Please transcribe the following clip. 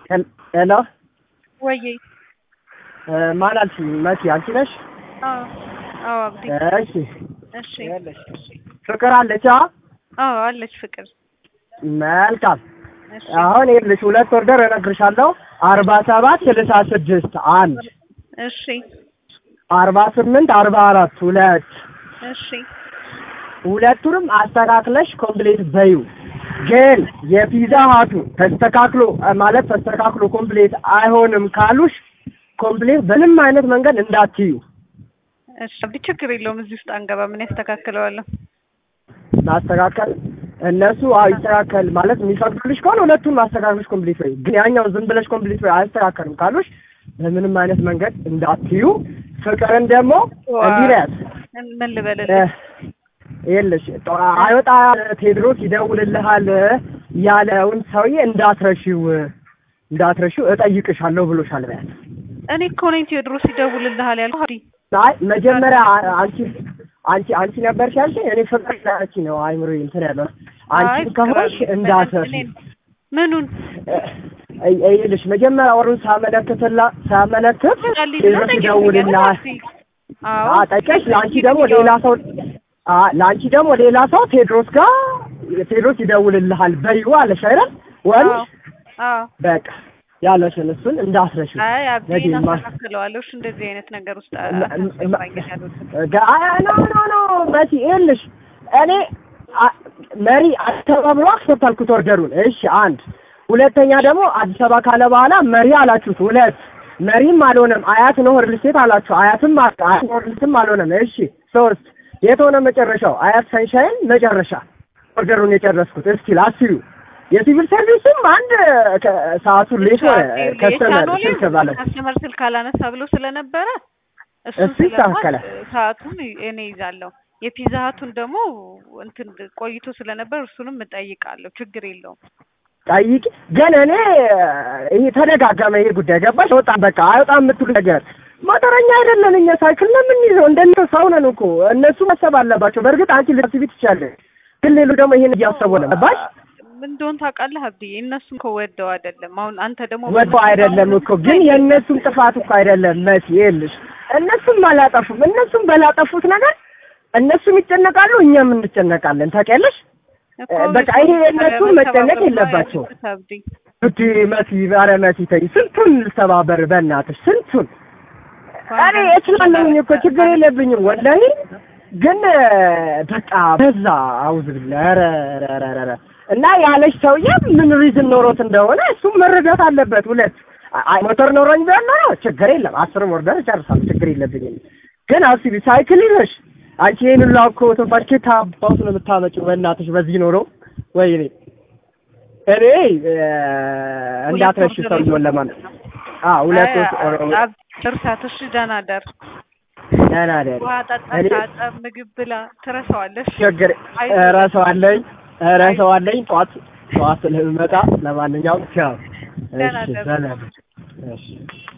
ሄሎ ወዬ ማን አልሽኝ? መሲ አንቺ ነሽ? አዎ አዎ አብዲ እሺ እሺ ይኸውልሽ ፍቅር አለች? አ አዎ አለች ፍቅር መልካም እሺ አሁን ይኸውልሽ ሁለት ኦርደር እነግርሻለሁ። አርባ ሰባት ስልሳ ስድስት አንድ እሺ አርባ ስምንት አርባ አራት ሁለት እሺ ሁለቱንም አስተካክለሽ ኮምፕሌት በዩ። ግን የፒዛ ሀቱ ተስተካክሎ ማለት ተስተካክሎ ኮምፕሌት አይሆንም ካሉሽ ኮምፕሌት በምንም አይነት መንገድ እንዳትዩ። እሺ አብዲ ችግር የለውም እዚህ ውስጥ አንገባ ምን ያስተካክለዋለሁ ማስተካከል እነሱ አዎ ይስተካከል ማለት የሚፈቅዱልሽ ከሆነ ሁለቱን ማስተካከልሽ ኮምፕሊት ወይ ግን ያኛው ዝም ብለሽ ኮምፕሊት ወይ አያስተካከልም ካሉሽ በምንም አይነት መንገድ እንዳትዩ። ፍቅርን ደግሞ እንዲህ በያት ምን ልበልልህ ይኸውልሽ ጠ- አይወጣ ቴድሮስ ይደውልልሃል ያለውን ሰውዬ እንዳትረሺው እንዳትረሺው እጠይቅሻለሁ ብሎሻል በያት። እኔ እኮ ነኝ ቴዎድሮስ ይደውልልሃል ያልኩህ አብዲ አይ መጀመሪያ አ- አንቺ አንቺ አንቺ ነበርሽ ያልሽኝ እኔ ፍቅር ያለች ነው አይምሮ እንትን ያለው አይ አንቺ ፍቅር ከሆንሽ አለ። እንዳትረሺ እኔን- ምኑን እ- ይኸውልሽ መጀመሪያ ወሩን ሳመለክትላ ሳመለክት ጣልኝ ቴድሮስ ብለህ ይደውልልሃል ጠይቀኝ አዎ አ ጠይቀሽ ለአንቺ ደግሞ ሌላ ሰው አ ለአንቺ ደግሞ ሌላ ሰው ቴድሮስ ጋር ቴድሮስ ይደውልልሃል በይው አለሽ አይደል ወንድ አዎ አዎ በቃ ያለሽን እሱን እንዳትረሺው አይ አብዲ ነገ ማ- እናስተካክለዋለሁ እሺ እንደዚህ አይነት ነገር ውስጥ ማ- ማ- አታስገባኝ አልወድም ጋ- ኖ ኖ ኖ መሲ ይኸውልሽ እኔ አ- መሪ አዲስ አበባ ብሎ አክሰፕታልኩት ኦርደሩን እሺ አንድ ሁለተኛ ደግሞ አዲስ አበባ ካለ በኋላ መሪ አላችሁት ሁለት መሪም አልሆነም አያት ነው ሪል ስቴት አላችሁ አያትም አ- አያት ነው ሪል ስቴትም አልሆነም እሺ ሶስት የት ሆነ መጨረሻው አያት ሰንሻይን መጨረሻ ኦርደሩን የጨረስኩት እስኪ ላስዩ የሲቪል ሰርቪስም አንድ ከ- ሰዓቱን ሌት ሆነ ከስተመር ስልክ ባለ ከስተመር ስልክ አላነሳ ብሎ ስለነበረ እሱን እሱ ይስተካከላል። ስለማውቅ ሰዓቱን እኔ ይዛለሁ። የፒዛ ሀቱን ደግሞ እንትን ቆይቶ ስለነበር እሱንም እጠይቃለሁ። ችግር የለውም። ጠይቂ ግን እኔ ይሄ ተደጋገመ ይሄ ጉዳይ ገባሽ ወጣም በቃ አይወጣም የምትሉ ነገር ሞተረኛ አይደለን እኛ ሳይክል ነው የምንይዘው እንደነ ሰው ነን እኮ እነሱ ማሰብ አለባቸው በእርግጥ አንቺ ልታስቢ ትችያለሽ ግን ሌሉ ደግሞ ይሄን እያሰቡ ነው ገባሽ ምን እንደሆነ ታውቃለህ አብዲ? እነሱም እኮ ወደው አይደለም። አሁን አንተ ደግሞ ወዶ አይደለም እኮ ግን የእነሱም ጥፋት እኮ አይደለም መሲ ይኸውልሽ እነሱም አላጠፉም እነሱም በላጠፉት ነገር እነሱም ይጨነቃሉ እኛም እንጨነቃለን ታውቂያለሽ እኮ በቃ ይሄ የእነሱ መጨነቅ የለባቸውም። አብዲ እዲ መሲ ኧረ መሲ ተይ ስንቱን ልተባበር በእናትሽ ስንቱን እኔ እችላለሁኝ እኮ ችግር የለብኝም ወላሂ ግን በቃ በዛ አውዝ ብላ ኧረ ኧረ ኧረ ኧረ እና ያለሽ ሰውዬ ምን ሪዝን ኖሮት እንደሆነ እሱም መረዳት አለበት ሁለት አይ ሞተር ኖሮኝ ቢሆን ኖሮ ችግር የለም አስርም ወርደር እጨርሳለሁ ችግር የለብኝም ግን አስቢ ሳይክል ይዘሽ አንቺ ይሄን ሁላ እኮ ትንፋሽ ኬት አባቱ ነው የምታመጪው በእናትሽ በዚህ ኖሮ ወይኔ እኔ እ፣ እንዳትረሺ ሰውዬውን ለማለት አዎ ሁለት እርሳት። እሺ ደህና ደር። ደህና ደህና ውሃ ጠጣ፣ እኔ ታጠብ፣ ምግብ ብላ። ትረሳዋለሽ። ችግር እረሳዋለኝ እረሳዋለኝ ጠዋት ጠዋት ስለምመጣ ለማንኛውም ቻው ደህና እሺ ደር። ሰላም እሺ